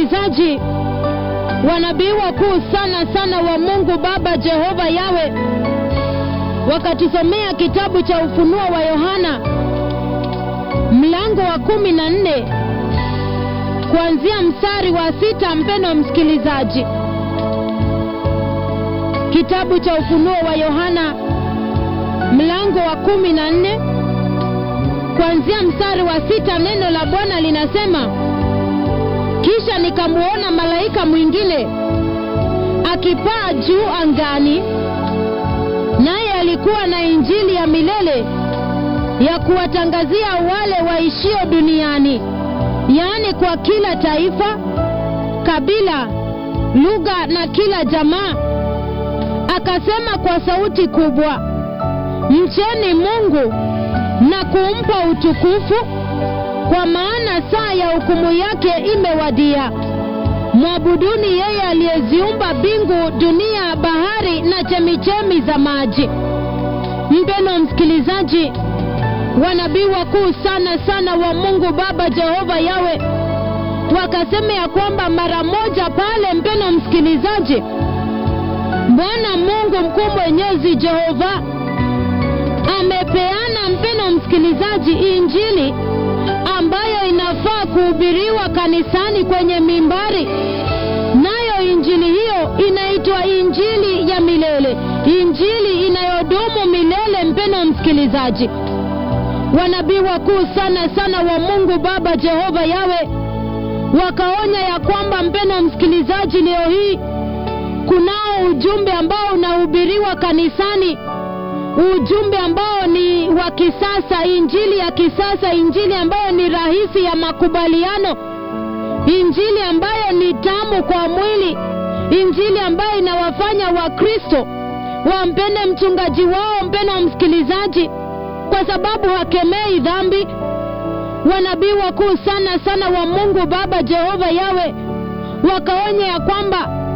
msikilizaji, wanabii wakuu sana sana wa Mungu Baba Jehova Yawe wakatusomea kitabu cha Ufunuo wa Yohana mlango wa kumi na nne kuanzia mstari wa sita. Mpendo msikilizaji, kitabu cha Ufunuo wa Yohana mlango wa kumi na nne kuanzia mstari wa sita. Neno la Bwana linasema, kisha nikamwona malaika mwingine akipaa juu angani, naye alikuwa na injili ya milele ya kuwatangazia wale waishio duniani, yaani kwa kila taifa, kabila, lugha na kila jamaa. Akasema kwa sauti kubwa, mcheni Mungu na kumpa utukufu, kwa maana saa ya hukumu yake imewadia. Mwabuduni yeye aliyeziumba mbingu, dunia, bahari na chemichemi za maji. Mpendwa msikilizaji, wanabii wakuu sana sana wa Mungu Baba Jehova Yawe wakasema ya kwamba mara moja pale, mpendwa msikilizaji, Bwana Mungu mkuu mwenyezi Jehova amepeana, mpendwa msikilizaji, injili ambayo inafaa kuhubiriwa kanisani kwenye mimbari, nayo injili hiyo inaitwa injili ya milele, injili inayodumu milele. Mpendwa msikilizaji, wanabii wakuu sana sana wa Mungu Baba Jehova Yawe wakaonya ya kwamba, mpendwa msikilizaji, leo hii kunao ujumbe ambao unahubiriwa kanisani, ujumbe ambao ni wa kisasa, injili ya kisasa, injili ambayo ni rahisi ya makubaliano, injili ambayo ni tamu kwa mwili, injili ambayo inawafanya Wakristo wampende mchungaji wao, mpendwa msikilizaji, kwa sababu hakemei dhambi. Wanabii wakuu sana sana wa Mungu Baba Jehova Yawe wakaonya ya kwamba